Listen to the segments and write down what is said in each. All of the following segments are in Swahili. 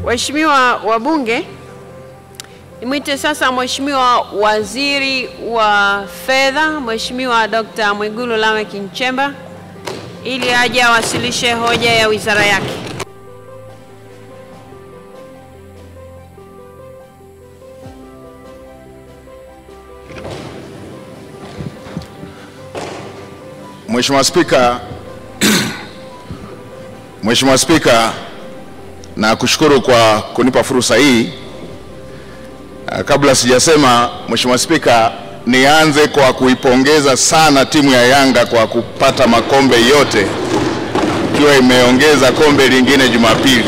Waheshimiwa wabunge, nimwite sasa Mheshimiwa Waziri wa Fedha, Mheshimiwa Dr. Mwigulu Lameck Nchemba ili aje awasilishe hoja ya wizara yake. Mheshimiwa Spika, Mheshimiwa Spika, na kushukuru kwa kunipa fursa hii. Ah, Kabla sijasema, Mheshimiwa Spika, nianze kwa kuipongeza sana timu ya Yanga kwa kupata makombe yote ikiwa imeongeza kombe lingine Jumapili.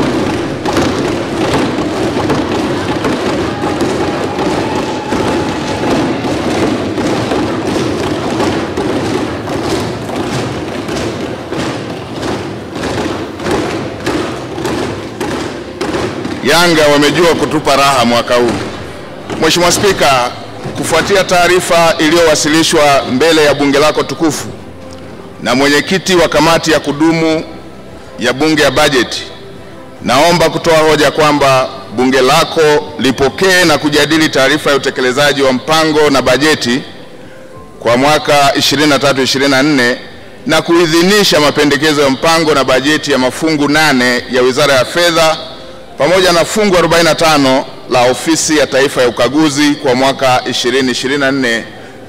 Yanga wamejua kutupa raha mwaka huu. Mheshimiwa Spika, kufuatia taarifa iliyowasilishwa mbele ya bunge lako tukufu na mwenyekiti wa kamati ya kudumu ya bunge ya bajeti, naomba kutoa hoja kwamba bunge lako lipokee na kujadili taarifa ya utekelezaji wa mpango na bajeti kwa mwaka 23-24 na kuidhinisha mapendekezo ya mpango na bajeti ya mafungu nane ya Wizara ya Fedha pamoja na fungu 45 la Ofisi ya Taifa ya Ukaguzi kwa mwaka 2024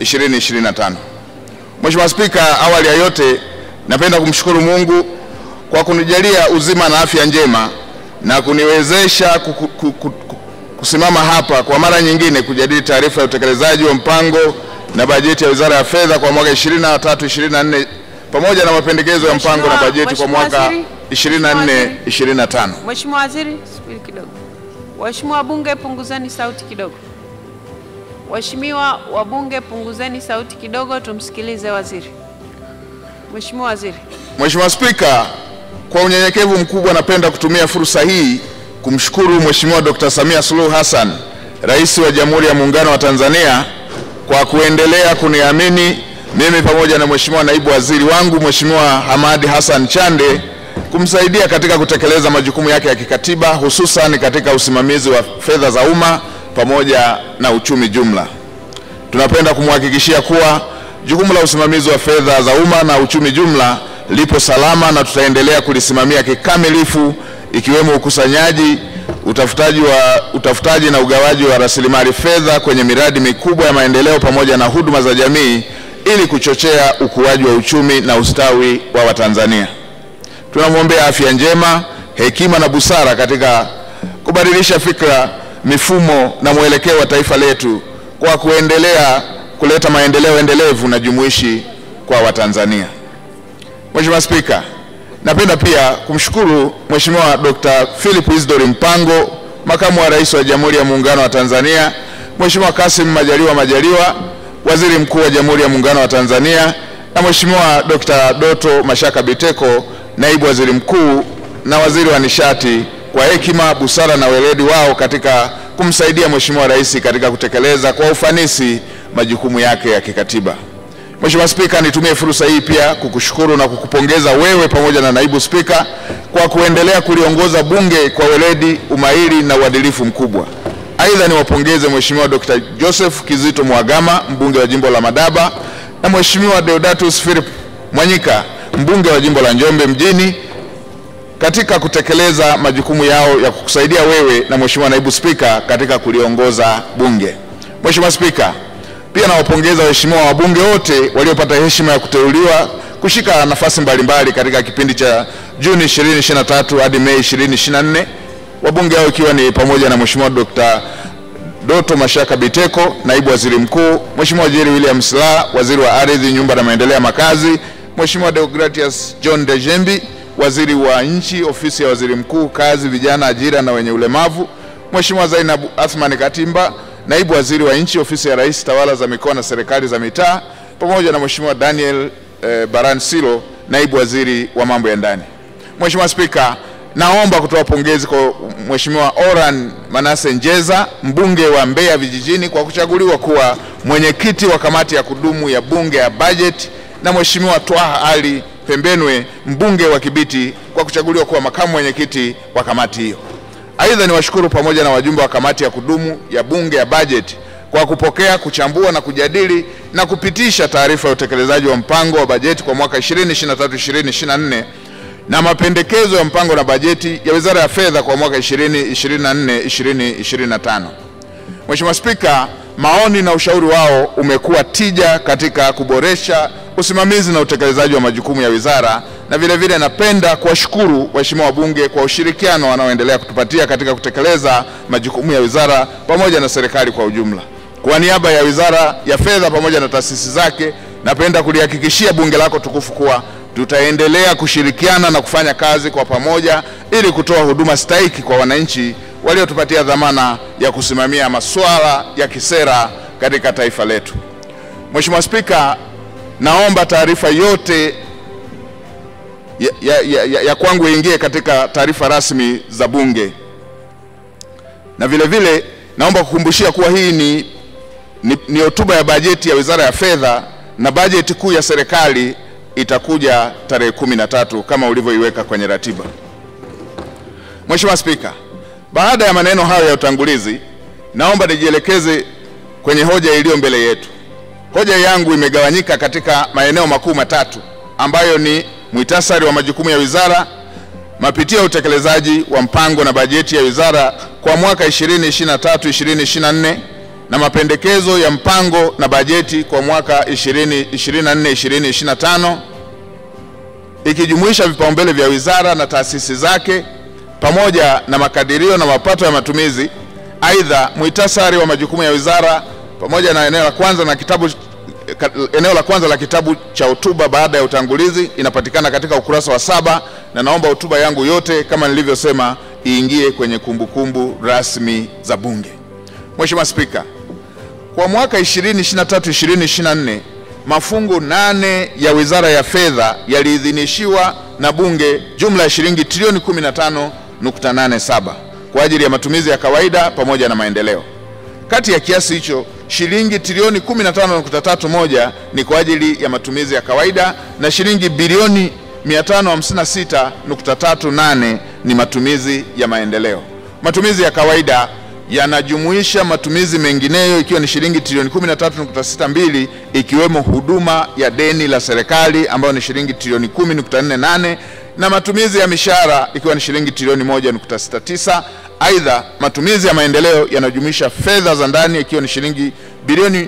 2025. Mheshimiwa Spika, awali ya yote napenda kumshukuru Mungu kwa kunijalia uzima na afya njema na kuniwezesha kuku- ku- ku- ku- kusimama hapa kwa mara nyingine kujadili taarifa ya utekelezaji wa mpango na bajeti ya Wizara ya Fedha kwa mwaka 23 24 pamoja na mapendekezo ya mpango na Mheshimiwa- bajeti kwa Mheshimiwa mwaka Waziri, 24 25. Mheshimiwa Waziri, subiri kidogo. Waheshimiwa wabunge, punguzeni sauti kidogo. Waheshimiwa wabunge, punguzeni sauti kidogo, tumsikilize waziri. Mheshimiwa Waziri. Mheshimiwa Spika, kwa unyenyekevu mkubwa napenda kutumia fursa hii kumshukuru Mheshimiwa Dr. Samia Suluhu Hassan, Rais wa Jamhuri ya Muungano wa Tanzania kwa kuendelea kuniamini mimi pamoja na Mheshimiwa Naibu Waziri wangu Mheshimiwa Hamadi Hassan Chande kumsaidia katika kutekeleza majukumu yake ya kikatiba hususan katika usimamizi wa fedha za umma pamoja na uchumi jumla. Tunapenda kumhakikishia kuwa jukumu la usimamizi wa fedha za umma na uchumi jumla lipo salama na tutaendelea kulisimamia kikamilifu ikiwemo ukusanyaji, utafutaji, wa, utafutaji na ugawaji wa rasilimali fedha kwenye miradi mikubwa ya maendeleo pamoja na huduma za jamii ili kuchochea ukuaji wa uchumi na ustawi wa Watanzania. Tunamwombea afya njema, hekima na busara katika kubadilisha fikra, mifumo na mwelekeo wa taifa letu kwa kuendelea kuleta maendeleo endelevu na jumuishi kwa Watanzania. Mheshimiwa Spika, napenda pia kumshukuru Mheshimiwa Dr. Philip Isdor Mpango, Makamu wa Rais wa Jamhuri ya Muungano wa Tanzania, Mheshimiwa Kassim Majaliwa Majaliwa, Waziri Mkuu wa Jamhuri ya Muungano wa Tanzania, na Mheshimiwa Dr. Doto Mashaka Biteko, Naibu Waziri Mkuu na Waziri wa Nishati kwa hekima, busara na weledi wao katika kumsaidia Mheshimiwa Rais katika kutekeleza kwa ufanisi majukumu yake ya kikatiba. Mheshimiwa Spika, nitumie fursa hii pia kukushukuru na kukupongeza wewe pamoja na naibu spika kwa kuendelea kuliongoza bunge kwa weledi, umahiri na uadilifu mkubwa. Aidha, niwapongeze Mheshimiwa Dr. Joseph Kizito Mwagama, mbunge wa jimbo la Madaba na Mheshimiwa Deodatus Philip Mwanyika, mbunge wa jimbo la Njombe mjini katika kutekeleza majukumu yao ya kukusaidia wewe na Mheshimiwa naibu spika katika kuliongoza bunge. Mheshimiwa Spika, pia nawapongeza waheshimiwa wabunge wote waliopata heshima ya kuteuliwa kushika nafasi mbalimbali katika kipindi cha Juni 2023 hadi Mei 2024, wabunge hao ikiwa ni pamoja na Mheshimiwa Dr. Doto Mashaka Biteko, naibu waziri mkuu, Mheshimiwa Jerry William Silaa, waziri wa ardhi, nyumba na maendeleo ya makazi, Mheshimiwa Deogratias John Dejembi, waziri wa nchi, ofisi ya waziri mkuu, kazi, vijana, ajira na wenye ulemavu, Mheshimiwa Zainab Athman Katimba, naibu waziri wa nchi, ofisi ya rais, tawala za mikoa na serikali za mitaa, pamoja na Mheshimiwa Daniel eh, Baran Silo, naibu waziri wa mambo ya ndani. Mheshimiwa Spika, naomba kutoa pongezi kwa Mheshimiwa Oran Manase Njeza, mbunge wa Mbeya vijijini kwa kuchaguliwa kuwa mwenyekiti wa kamati ya kudumu ya bunge ya bajeti na Mheshimiwa Twaha Ali Pembenwe, mbunge wa Kibiti kwa kuchaguliwa kuwa makamu mwenyekiti wa kamati hiyo. Aidha, niwashukuru pamoja na wajumbe wa kamati ya kudumu ya Bunge ya bajeti kwa kupokea, kuchambua na kujadili na kupitisha taarifa ya utekelezaji wa mpango wa bajeti kwa mwaka 2023-2024 na mapendekezo ya mpango na bajeti ya Wizara ya Fedha kwa mwaka 2024-2025. Mheshimiwa Spika, maoni na ushauri wao umekuwa tija katika kuboresha usimamizi na utekelezaji wa majukumu ya wizara, na vile vile napenda kuwashukuru waheshimiwa wabunge kwa ushirikiano wanaoendelea kutupatia katika kutekeleza majukumu ya wizara pamoja na serikali kwa ujumla. Kwa niaba ya Wizara ya Fedha pamoja na taasisi zake, napenda kulihakikishia bunge lako tukufu kuwa tutaendelea kushirikiana na kufanya kazi kwa pamoja ili kutoa huduma stahiki kwa wananchi waliotupatia dhamana ya kusimamia masuala ya kisera katika taifa letu. Mheshimiwa Spika, naomba taarifa yote ya, ya, ya, ya, ya kwangu iingie katika taarifa rasmi za Bunge, na vile vile naomba kukumbushia kuwa hii ni ni, ni hotuba ya bajeti ya Wizara ya Fedha na bajeti kuu ya serikali itakuja tarehe kumi na tatu kama ulivyoiweka kwenye ratiba. Mheshimiwa Spika, baada ya maneno hayo ya utangulizi, naomba nijielekeze kwenye hoja iliyo mbele yetu. Hoja yangu imegawanyika katika maeneo makuu matatu ambayo ni muhtasari wa majukumu ya wizara, mapitio ya utekelezaji wa mpango na bajeti ya wizara kwa mwaka 2023-2024 na mapendekezo ya mpango na bajeti kwa mwaka 2024-2025 ikijumuisha vipaumbele vya wizara na taasisi zake pamoja na makadirio na mapato ya matumizi. Aidha, muhtasari wa majukumu ya wizara pamoja na eneo la kwanza na kitabu eneo la kwanza la kitabu cha hotuba baada ya utangulizi inapatikana katika ukurasa wa saba, na naomba hotuba yangu yote kama nilivyosema iingie kwenye kumbukumbu kumbu rasmi za Bunge. Mheshimiwa Spika, kwa mwaka 2023-2024 mafungu nane ya Wizara ya Fedha yaliidhinishiwa na Bunge jumla ya shilingi trilioni 15.87 kwa ajili ya matumizi ya kawaida pamoja na maendeleo. Kati ya kiasi hicho shilingi trilioni 15.31 ni kwa ajili ya matumizi ya kawaida na shilingi bilioni 556.38 ni matumizi ya maendeleo. Matumizi ya kawaida yanajumuisha matumizi mengineyo ikiwa ni shilingi trilioni 13.62 ikiwemo huduma ya deni la serikali ambayo ni shilingi trilioni 10.48 na matumizi ya mishahara ikiwa ni shilingi trilioni 1.69. Aidha, matumizi ya maendeleo yanajumuisha fedha za ndani ikiwa ni shilingi bilioni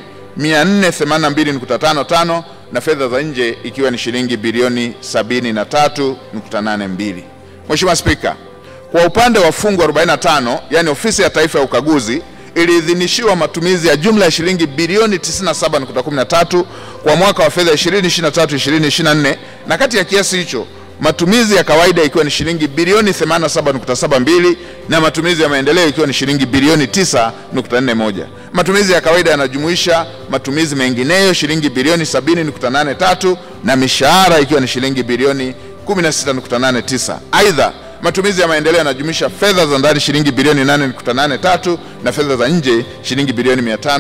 482.55 na fedha za nje ikiwa ni shilingi bilioni 73.82. Mheshimiwa Spika, kwa upande wa fungu 45 yani ofisi ya taifa ya ukaguzi iliidhinishiwa matumizi ya jumla ya shilingi bilioni 97.13 kwa mwaka wa fedha 2023-2024 na kati ya kiasi hicho matumizi ya kawaida ikiwa ni shilingi bilioni 87.72 na matumizi ya maendeleo ikiwa ni shilingi bilioni 9.41. Matumizi ya kawaida yanajumuisha matumizi mengineyo shilingi bilioni 70.83 na mishahara ikiwa ni shilingi bilioni 16.89. Aidha, matumizi ya maendeleo yanajumuisha fedha za ndani shilingi bilioni 8.83 na fedha za nje shilingi bilioni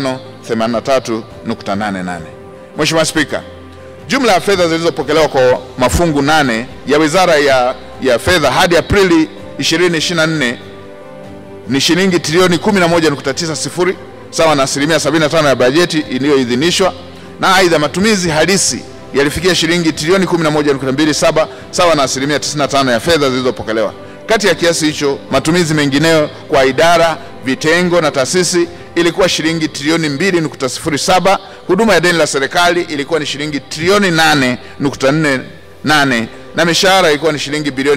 583.88. Mheshimiwa Spika, jumla ya fedha zilizopokelewa kwa mafungu nane ya Wizara ya, ya Fedha hadi Aprili 2024 ni shilingi trilioni 11.90 sawa na asilimia 75 ya bajeti iliyoidhinishwa, na aidha matumizi halisi yalifikia shilingi trilioni 11.27 sawa na asilimia 95 ya fedha zilizopokelewa. Kati ya kiasi hicho, matumizi mengineyo kwa idara, vitengo na taasisi ilikuwa shilingi trilioni 2.07. Huduma ya deni la serikali ilikuwa ni shilingi trilioni 8.48 na mishahara ilikuwa ni shilingi bilioni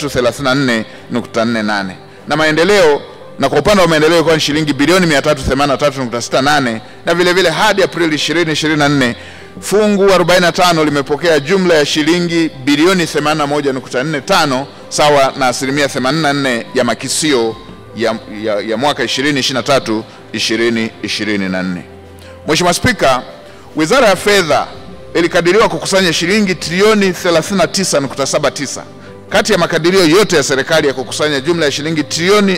334.48 na maendeleo na kwa upande wa maendeleo ilikuwa ni shilingi bilioni 383.68 na vile vile hadi Aprili 2024 fungu 45 limepokea jumla ya shilingi bilioni 81.45 sawa na asilimia 84 ya makisio ya, ya, ya mwaka 2023 2024. Mheshimiwa Spika, Wizara ya Fedha ilikadiriwa kukusanya shilingi trilioni 39.79 kati ya makadirio yote ya serikali ya kukusanya jumla ya shilingi trilioni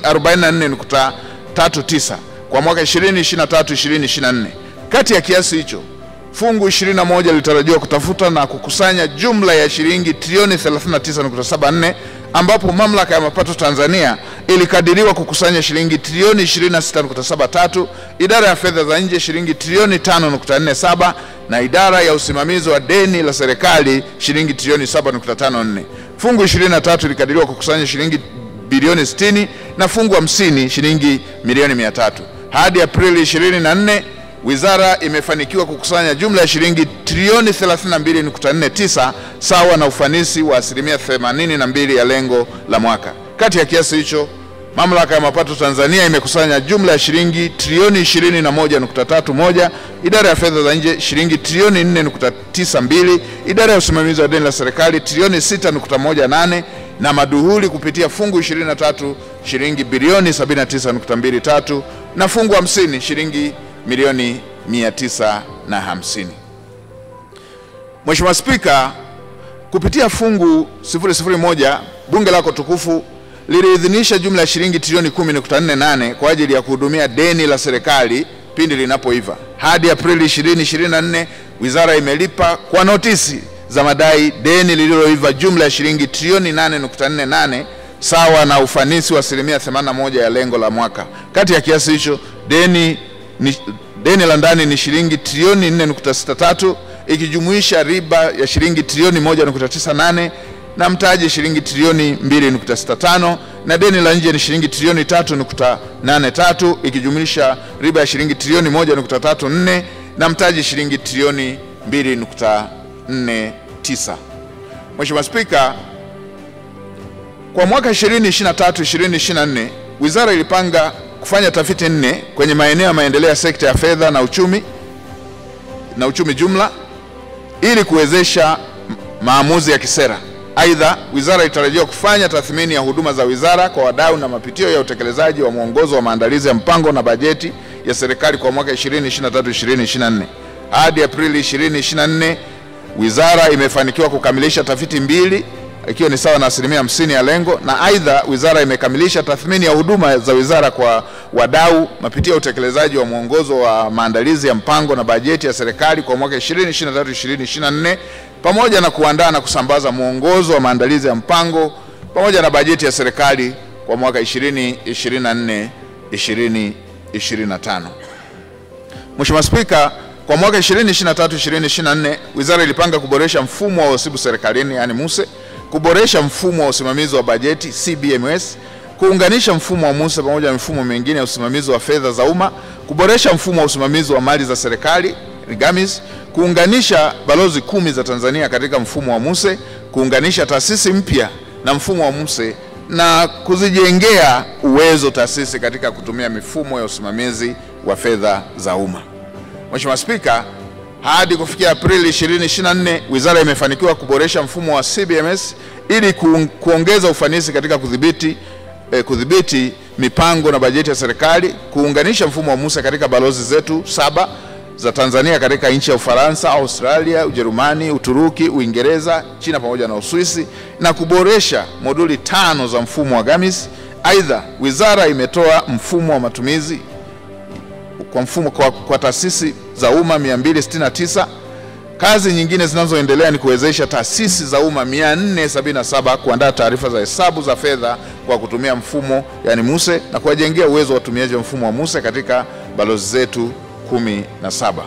44.39 kwa mwaka 2023 2024. Kati ya kiasi hicho fungu 21 lilitarajiwa kutafuta na kukusanya jumla ya shilingi trilioni 39.74 ambapo mamlaka ya mapato Tanzania ilikadiriwa kukusanya shilingi trilioni 26.73, idara ya fedha za nje shilingi trilioni 5.47 na idara ya usimamizi wa deni la serikali shilingi trilioni 7.54. Fungu 23 ilikadiriwa kukusanya shilingi bilioni 60 na fungu 50 shilingi milioni 300. Hadi Aprili 24 wizara imefanikiwa kukusanya jumla ya shilingi trilioni 32.49 sawa na ufanisi wa asilimia 82 ya lengo la mwaka. Kati ya kiasi hicho Mamlaka ya Mapato Tanzania imekusanya jumla ya shilingi trilioni 21.31, idara ya fedha za nje shilingi trilioni 4.92, idara ya usimamizi wa deni la serikali trilioni 6.18 na maduhuli kupitia fungu 23 shilingi bilioni 79.23 na fungu 50 shilingi milioni 950. Mheshimiwa Spika, kupitia fungu 001 bunge lako tukufu liliidhinisha jumla ya shilingi trilioni 10.48 kwa ajili ya kuhudumia deni la serikali pindi linapoiva. Hadi Aprili 2024 wizara imelipa kwa notisi za madai deni lililoiva jumla ya shilingi trilioni 8.48 sawa na ufanisi wa asilimia 81 ya lengo la mwaka. Kati ya kiasi hicho deni, ni, deni la ndani ni shilingi trilioni 4.63 ikijumuisha riba ya shilingi trilioni 1.98 na mtaji shilingi trilioni 2.65 na deni la nje ni shilingi trilioni 3.83 ikijumlisha riba ya shilingi trilioni 1.34 na mtaji shilingi trilioni 2.49. Mheshimiwa Spika, kwa mwaka 2023 2024 wizara ilipanga kufanya tafiti nne kwenye maeneo ya maendeleo ya sekta ya fedha na uchumi na uchumi jumla ili kuwezesha maamuzi ya kisera. Aidha, wizara itarajiwa kufanya tathmini ya huduma za wizara kwa wadau na mapitio ya utekelezaji wa mwongozo wa maandalizi ya mpango na bajeti ya serikali kwa mwaka 2023-2024. Hadi Aprili 2024, wizara imefanikiwa kukamilisha tafiti mbili ikiwa ni sawa na asilimia hamsini ya lengo, na aidha wizara imekamilisha tathmini ya huduma za wizara kwa wadau, mapitio ya utekelezaji wa mwongozo wa maandalizi ya mpango na bajeti ya serikali kwa mwaka 2023-2024 pamoja na kuandaa na kusambaza mwongozo wa maandalizi ya mpango pamoja na bajeti ya serikali kwa mwaka 2024 2025. Mheshimiwa Spika, kwa mwaka 2023 2024 wizara ilipanga kuboresha mfumo wa uhasibu serikalini yani MUSE, kuboresha mfumo wa usimamizi wa bajeti CBMS, kuunganisha mfumo wa MUSE pamoja na mifumo mingine ya usimamizi wa fedha za umma, kuboresha mfumo wa usimamizi wa mali za serikali GAMIS, kuunganisha balozi kumi za Tanzania katika mfumo wa MUSE, kuunganisha taasisi mpya na mfumo wa MUSE na kuzijengea uwezo taasisi katika kutumia mifumo ya usimamizi wa fedha za umma. Mheshimiwa Spika, hadi kufikia Aprili 2024 wizara imefanikiwa kuboresha mfumo wa CBMS ili kuongeza ufanisi katika kudhibiti eh, kudhibiti mipango na bajeti ya serikali, kuunganisha mfumo wa MUSE katika balozi zetu saba za Tanzania katika nchi ya Ufaransa, Australia, Ujerumani, Uturuki, Uingereza, China pamoja na Uswisi na kuboresha moduli tano za mfumo wa GAMIS. Aidha, wizara imetoa mfumo wa matumizi kwa mfumo kwa, kwa taasisi za umma 269. Kazi nyingine zinazoendelea ni kuwezesha taasisi za umma 477 kuandaa taarifa za hesabu za fedha kwa kutumia mfumo yani MUSE na kuwajengea uwezo wa watumiaji wa mfumo wa MUSE katika balozi zetu kumi na saba.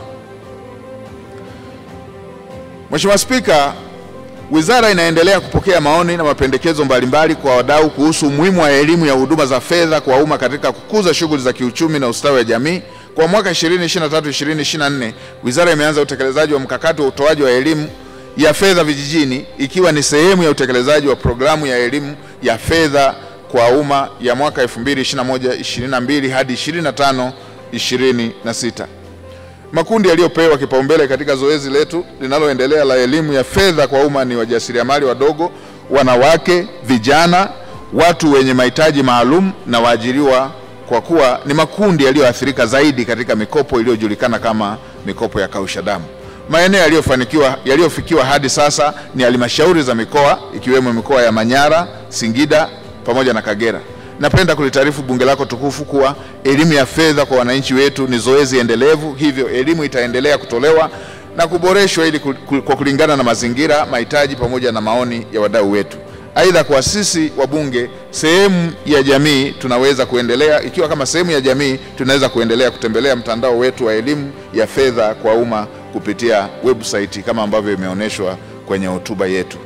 Mheshimiwa Spika, wizara inaendelea kupokea maoni na mapendekezo mbalimbali kwa wadau kuhusu umuhimu wa elimu ya huduma za fedha kwa umma katika kukuza shughuli za kiuchumi na ustawi wa jamii. Kwa mwaka 2023-2024, wizara imeanza utekelezaji wa mkakati wa utoaji wa elimu ya fedha vijijini ikiwa ni sehemu ya utekelezaji wa programu ya elimu ya fedha kwa umma ya mwaka 2021-2022 hadi 25 26. Makundi yaliyopewa kipaumbele katika zoezi letu linaloendelea la elimu ya fedha kwa umma ni wajasiriamali wadogo, wanawake, vijana, watu wenye mahitaji maalum na waajiriwa, kwa kuwa ni makundi yaliyoathirika zaidi katika mikopo iliyojulikana kama mikopo ya kausha damu. Maeneo yaliyofanikiwa yaliyofikiwa hadi sasa ni halmashauri za mikoa ikiwemo mikoa ya Manyara, Singida pamoja na Kagera. Napenda kulitaarifu bunge lako tukufu kuwa elimu ya fedha kwa wananchi wetu ni zoezi endelevu, hivyo elimu itaendelea kutolewa na kuboreshwa ili kwa kulingana na mazingira, mahitaji pamoja na maoni ya wadau wetu. Aidha, kwa sisi wabunge, sehemu ya jamii tunaweza kuendelea, ikiwa kama sehemu ya jamii tunaweza kuendelea kutembelea mtandao wetu wa elimu ya fedha kwa umma kupitia website kama ambavyo imeonyeshwa kwenye hotuba yetu.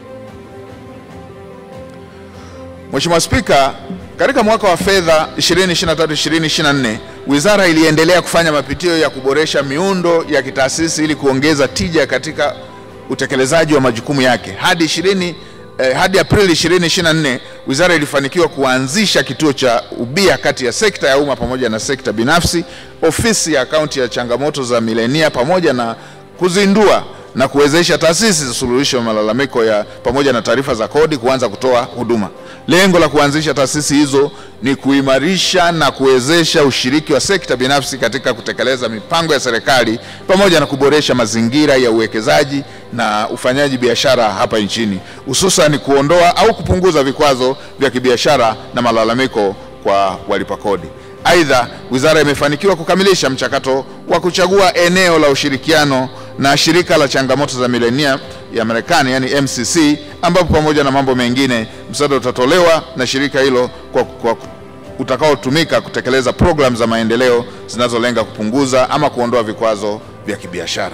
Mheshimiwa Spika, katika mwaka wa fedha 2023-2024 wizara iliendelea kufanya mapitio ya kuboresha miundo ya kitaasisi ili kuongeza tija katika utekelezaji wa majukumu yake. Hadi 20 eh, hadi Aprili 2024 wizara ilifanikiwa kuanzisha kituo cha ubia kati ya sekta ya umma pamoja na sekta binafsi, ofisi ya akaunti ya changamoto za milenia pamoja na kuzindua na kuwezesha taasisi za suluhisho ya malalamiko ya pamoja na taarifa za kodi kuanza kutoa huduma. Lengo la kuanzisha taasisi hizo ni kuimarisha na kuwezesha ushiriki wa sekta binafsi katika kutekeleza mipango ya serikali pamoja na kuboresha mazingira ya uwekezaji na ufanyaji biashara hapa nchini, hususan kuondoa au kupunguza vikwazo vya kibiashara na malalamiko kwa walipa kodi. Aidha, wizara imefanikiwa kukamilisha mchakato wa kuchagua eneo la ushirikiano na shirika la changamoto za milenia ya Marekani yani MCC, ambapo pamoja na mambo mengine msaada utatolewa na shirika hilo kwa, kwa utakaotumika kutekeleza programu za maendeleo zinazolenga kupunguza ama kuondoa vikwazo vya kibiashara.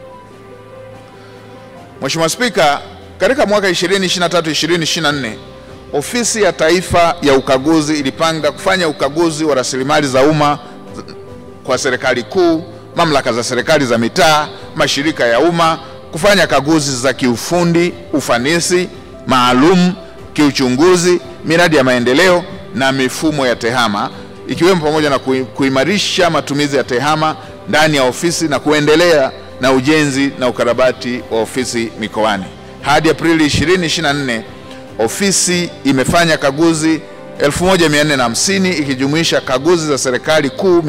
Mheshimiwa Spika, katika mwaka 2023-2024 Ofisi ya Taifa ya Ukaguzi ilipanga kufanya ukaguzi wa rasilimali za umma kwa serikali kuu, mamlaka za serikali za mitaa, mashirika ya umma, kufanya kaguzi za kiufundi, ufanisi maalum, kiuchunguzi, miradi ya maendeleo na mifumo ya tehama, ikiwemo pamoja na kuimarisha matumizi ya tehama ndani ya ofisi na kuendelea na ujenzi na ukarabati wa ofisi mikoani. Hadi Aprili 2024 ofisi imefanya kaguzi 1450 ikijumuisha kaguzi za serikali kuu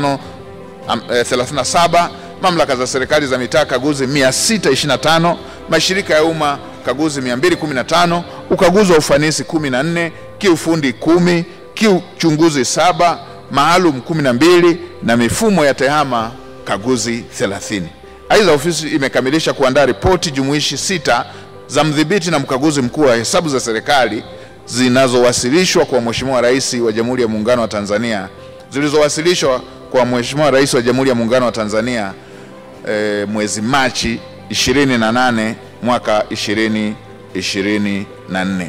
537, mamlaka za serikali za mitaa kaguzi 625, mashirika ya umma kaguzi 215, ukaguzi wa ufanisi 14, kiufundi 10, kiuchunguzi saba, maalum 12 na mifumo ya tehama kaguzi 30. Aidha, ofisi imekamilisha kuandaa ripoti jumuishi sita za mdhibiti na mkaguzi mkuu wa hesabu za serikali zinazowasilishwa kwa Mheshimiwa Rais wa Jamhuri ya Muungano wa Tanzania zilizowasilishwa kwa Mheshimiwa Rais wa Jamhuri ya Muungano wa Tanzania e, mwezi Machi 28 mwaka 2024.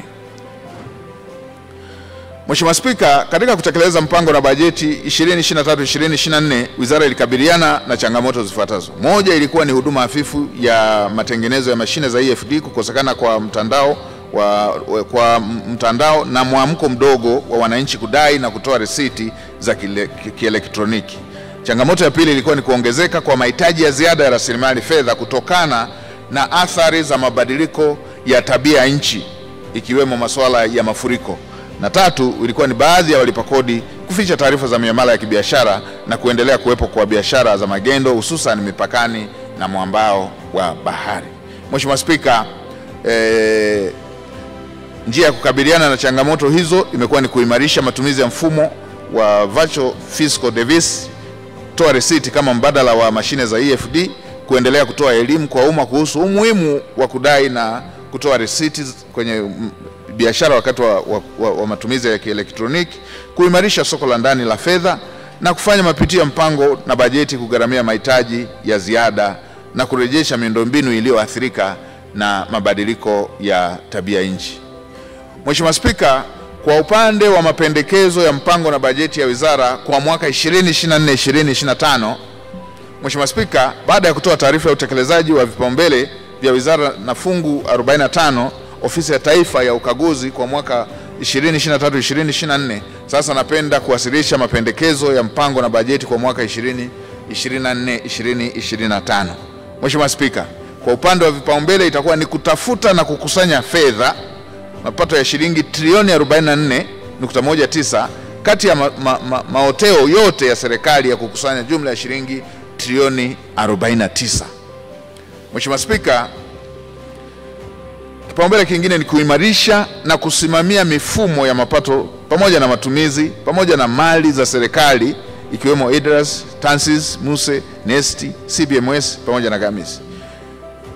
Mheshimiwa Spika, katika kutekeleza mpango na bajeti 2023-2024 wizara ilikabiliana na changamoto zifuatazo. Moja ilikuwa ni huduma hafifu ya matengenezo ya mashine za EFD, kukosekana kwa mtandao wa, wa, kwa mtandao na mwamko mdogo wa wananchi kudai na kutoa risiti za kielektroniki. Changamoto ya pili ilikuwa ni kuongezeka kwa mahitaji ya ziada ya rasilimali fedha kutokana na athari za mabadiliko ya tabia ya nchi ikiwemo masuala ya mafuriko na tatu ilikuwa ni baadhi ya walipa kodi kuficha taarifa za miamala ya kibiashara na kuendelea kuwepo kwa biashara za magendo hususan mipakani na mwambao wa bahari. Mheshimiwa Spika, eh, njia ya kukabiliana na changamoto hizo imekuwa ni kuimarisha matumizi ya mfumo wa virtual fiscal device, toa risiti kama mbadala wa mashine za EFD, kuendelea kutoa elimu kwa umma kuhusu umuhimu wa kudai na kutoa risiti kwenye biashara wakati wa, wa, wa, wa matumizi ya kielektroniki, kuimarisha soko la ndani la fedha na kufanya mapitio ya mpango na bajeti kugharamia mahitaji ya ziada na kurejesha miundombinu iliyoathirika na mabadiliko ya tabia nchi. Mheshimiwa Spika, kwa upande wa mapendekezo ya mpango na bajeti ya wizara kwa mwaka 2024-2025, Mheshimiwa Spika, baada ya kutoa taarifa ya utekelezaji wa vipaumbele vya wizara na fungu 45 Ofisi ya Taifa ya Ukaguzi kwa mwaka 2023-2024, sasa napenda kuwasilisha mapendekezo ya mpango na bajeti kwa mwaka 2024-2025. Mheshimiwa Spika, kwa upande wa vipaumbele itakuwa ni kutafuta na kukusanya fedha mapato ya shilingi trilioni 44.19 kati ya ma, ma, ma, maoteo yote ya serikali ya kukusanya jumla ya shilingi trilioni 49. Mheshimiwa Spika, Kipaumbele kingine ni kuimarisha na kusimamia mifumo ya mapato pamoja na matumizi pamoja na mali za serikali ikiwemo IDRAS, TANSIS, MUSE, NEST, CBMS pamoja na GAMIS.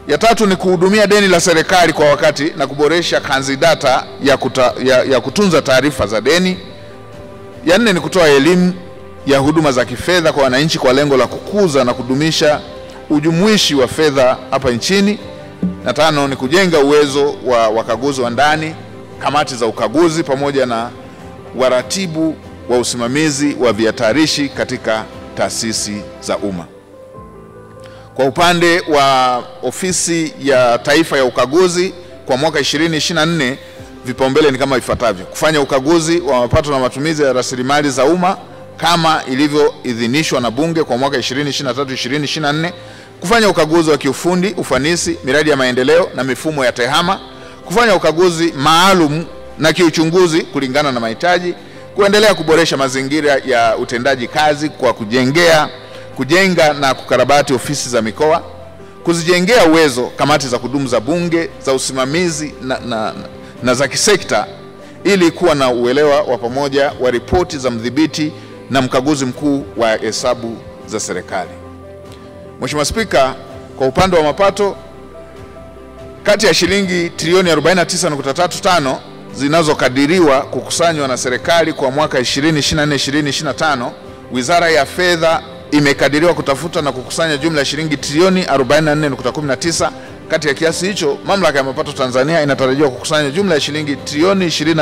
Ya tatu ni kuhudumia deni la serikali kwa wakati na kuboresha kanzidata ya, kuta, ya, ya kutunza taarifa za deni. Ya nne ni kutoa elimu ya huduma za kifedha kwa wananchi kwa lengo la kukuza na kudumisha ujumuishi wa fedha hapa nchini. Na tano ni kujenga uwezo wa wakaguzi wa ndani, kamati za ukaguzi pamoja na waratibu wa usimamizi wa vihatarishi katika taasisi za umma. Kwa upande wa ofisi ya taifa ya ukaguzi kwa mwaka 2024 vipaumbele ni kama ifuatavyo: kufanya ukaguzi wa mapato na matumizi ya rasilimali za umma kama ilivyoidhinishwa na Bunge kwa mwaka 2023 2024, kufanya ukaguzi wa kiufundi, ufanisi, miradi ya maendeleo na mifumo ya tehama, kufanya ukaguzi maalum na kiuchunguzi kulingana na mahitaji, kuendelea kuboresha mazingira ya utendaji kazi kwa kujengea kujenga na kukarabati ofisi za mikoa, kuzijengea uwezo kamati za kudumu za Bunge za usimamizi na, na, na, na za kisekta ili kuwa na uelewa wa pamoja wa ripoti za mdhibiti na mkaguzi mkuu wa hesabu za serikali. Mheshimiwa Spika, kwa upande wa mapato, kati ya shilingi trilioni 49.35 zinazokadiriwa kukusanywa na serikali kwa mwaka 2024-2025, Wizara ya Fedha imekadiriwa kutafuta na kukusanya jumla ya shilingi trilioni 44.19. Kati ya kiasi hicho, Mamlaka ya Mapato Tanzania inatarajiwa kukusanya jumla ya shilingi trilioni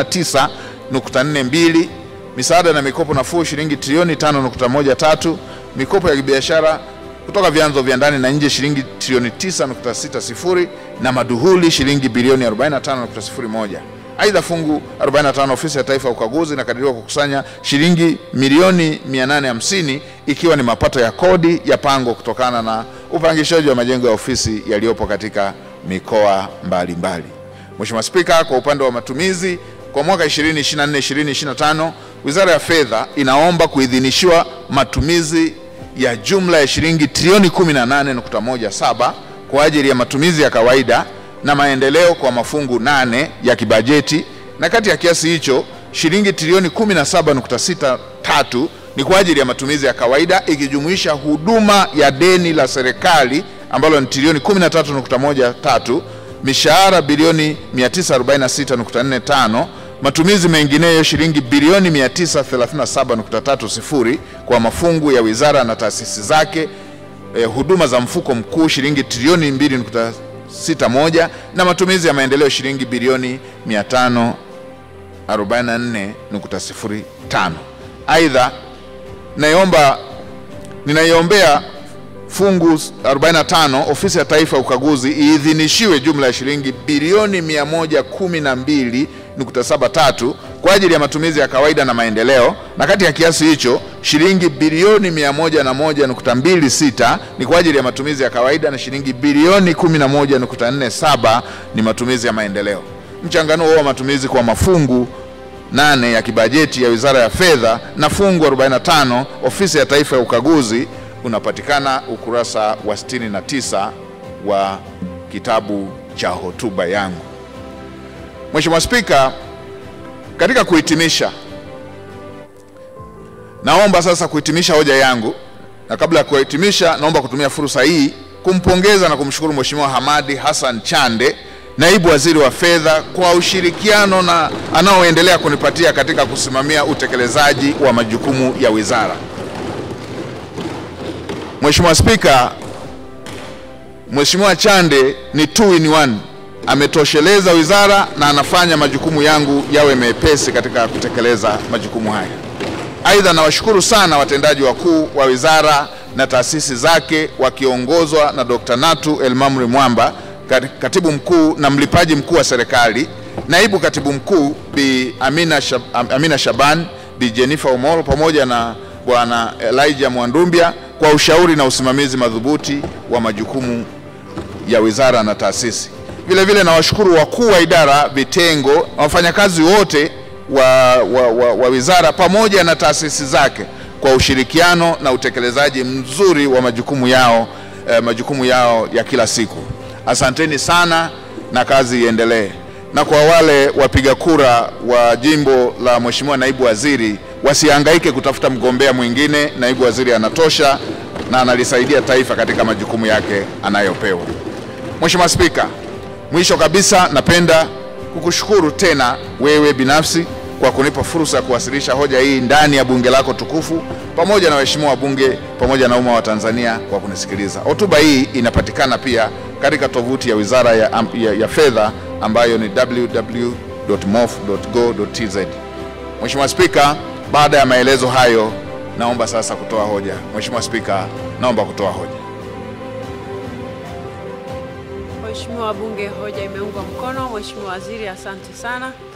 29.42, misaada na mikopo nafuu shilingi trilioni 5.13, mikopo ya kibiashara kutoka vyanzo vya ndani na nje shilingi trilioni 9.60 na maduhuli shilingi bilioni 45.01. Aidha, fungu 45 ofisi ya taifa ya ukaguzi inakadiriwa kukusanya shilingi milioni 850 ikiwa ni mapato ya kodi ya pango kutokana na upangishaji wa majengo ya ofisi yaliyopo katika mikoa mbalimbali. Mheshimiwa Spika, kwa upande wa matumizi kwa mwaka 2024 2025, Wizara ya Fedha inaomba kuidhinishiwa matumizi ya jumla ya shilingi trilioni 18.17 kwa ajili ya matumizi ya kawaida na maendeleo kwa mafungu nane ya kibajeti, na kati ya kiasi hicho shilingi trilioni 17.63 ni kwa ajili ya matumizi ya kawaida ikijumuisha huduma ya deni la serikali ambalo ni trilioni 13.13, mishahara bilioni 946.45, matumizi mengineyo shilingi bilioni 937.30 kwa mafungu ya wizara na taasisi zake, eh, huduma za mfuko mkuu shilingi trilioni 2.61 na matumizi ya maendeleo shilingi bilioni 544.05. Aidha, naiomba ninaiombea fungu 45 ofisi ya taifa ya ukaguzi iidhinishiwe jumla ya shilingi bilioni 112.73 kwa ajili ya matumizi ya kawaida na maendeleo, na kati ya kiasi hicho shilingi bilioni 101.26 ni kwa ajili ya matumizi ya kawaida na shilingi bilioni 11.47 ni matumizi ya maendeleo. Mchanganuo wa matumizi kwa mafungu nane ya kibajeti ya Wizara ya Fedha na fungu 45 ofisi ya taifa ya ukaguzi unapatikana ukurasa wa 69 wa kitabu cha hotuba yangu. Mheshimiwa Spika, katika kuhitimisha, naomba sasa kuhitimisha hoja yangu, na kabla ya kuhitimisha, naomba kutumia fursa hii kumpongeza na kumshukuru Mheshimiwa Hamadi Hassan Chande, naibu waziri wa fedha, kwa ushirikiano na anaoendelea kunipatia katika kusimamia utekelezaji wa majukumu ya wizara. Mheshimiwa Spika, Mheshimiwa Chande ni two in one, ametosheleza wizara na anafanya majukumu yangu yawe mepesi katika kutekeleza majukumu haya. Aidha, nawashukuru sana watendaji wakuu wa wizara na taasisi zake wakiongozwa na Dr. Natu Elmamri Mwamba, katibu mkuu na mlipaji mkuu wa serikali, naibu katibu mkuu Bi Amina, Shab Amina Shaban, Bi Jennifer Omoro pamoja na Bwana Elijah Mwandumbia kwa ushauri na usimamizi madhubuti wa majukumu ya wizara na taasisi. Vile vile nawashukuru wakuu wa idara, vitengo na wafanyakazi wote wa, wa, wa, wa wizara pamoja na taasisi zake kwa ushirikiano na utekelezaji mzuri wa majukumu yao, eh, majukumu yao ya kila siku. Asanteni sana na kazi iendelee. Na kwa wale wapiga kura wa jimbo la Mheshimiwa naibu waziri wasihangaike kutafuta mgombea mwingine. Naibu waziri anatosha na analisaidia taifa katika majukumu yake anayopewa. Mheshimiwa Spika, mwisho kabisa napenda kukushukuru tena wewe binafsi kwa kunipa fursa ya kuwasilisha hoja hii ndani ya bunge lako tukufu pamoja na waheshimiwa wabunge pamoja na umma wa Tanzania kwa kunisikiliza. Hotuba hii inapatikana pia katika tovuti ya Wizara ya, ya, ya Fedha ambayo ni www.mof.go.tz. Mheshimiwa Spika, baada ya maelezo hayo naomba sasa kutoa hoja. Mheshimiwa Spika, naomba kutoa hoja. Mheshimiwa wabunge, hoja imeungwa mkono. Mheshimiwa Waziri, asante sana.